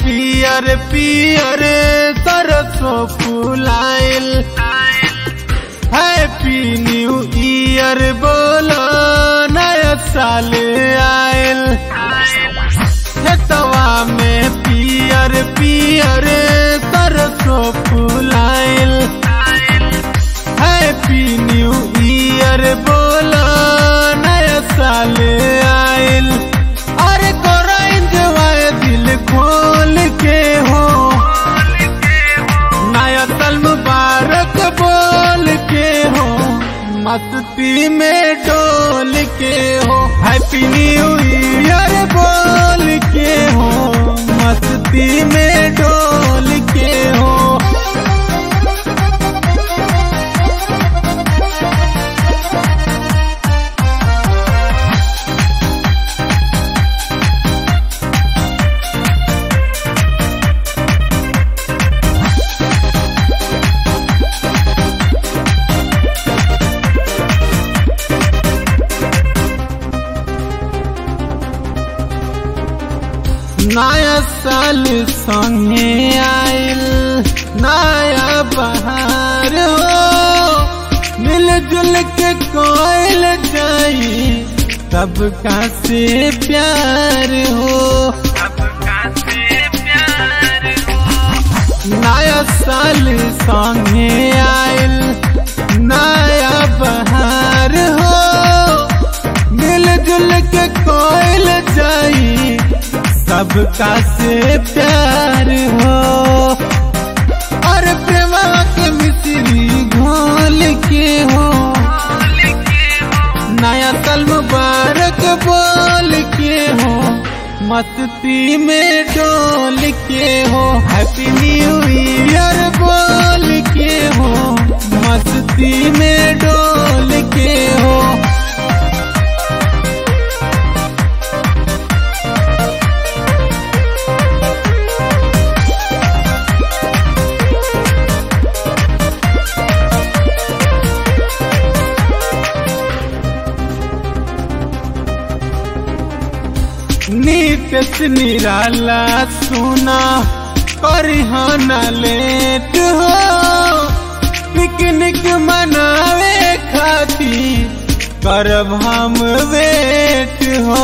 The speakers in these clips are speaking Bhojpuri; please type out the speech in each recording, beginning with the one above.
पियर पियर सरसों फुलाइल हैप्पी न्यू ईयर बोलो नया साल आयल खेतवा में पियर पियर सरसों फुलाइल हैप्पी न्यू ईयर बोलो नया साल आयल अरे कोरा इंजॉय दिल खोल के हो नया साल मुबारक बोल के हो मस्ती में डोल के हो हैप्पी न्यू ईयर बोल के हो मस्ती में डोल के हो नया साल संगे आयल नया बहार हो मिलजुल के कोयल जाई सबका से प्यार हो नया साल संगे आयल नया बहार हो मिलजुल के कोयल जाई सबका से प्यार हो और प्रेमा के मिश्री घोल के हो नया साल मुबारक बोल के हो मस्ती में डोल के हो हैप्पी न्यू ईयर बोल के हो मस्ती में डोल के हो नीत निराला सुना परिहन लेट हो पिकनिक मनावे खाती करब हम वेट हो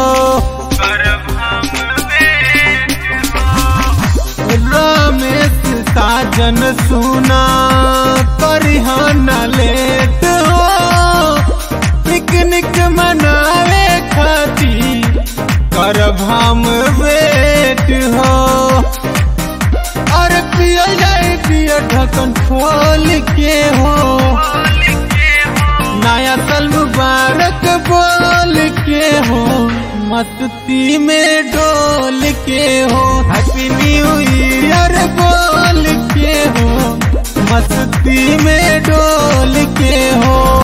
रमेश साजन सुना परिहन लेट हो पिकनिक मनावे खाती करब हम वेट हो और पिया जाए पिया ढक्कन खोल के हो नया साल मुबारक बोल के हो मस्ती में डोल के हो हैप्पी न्यू ईयर बोल के हो मस्ती में डोल के हो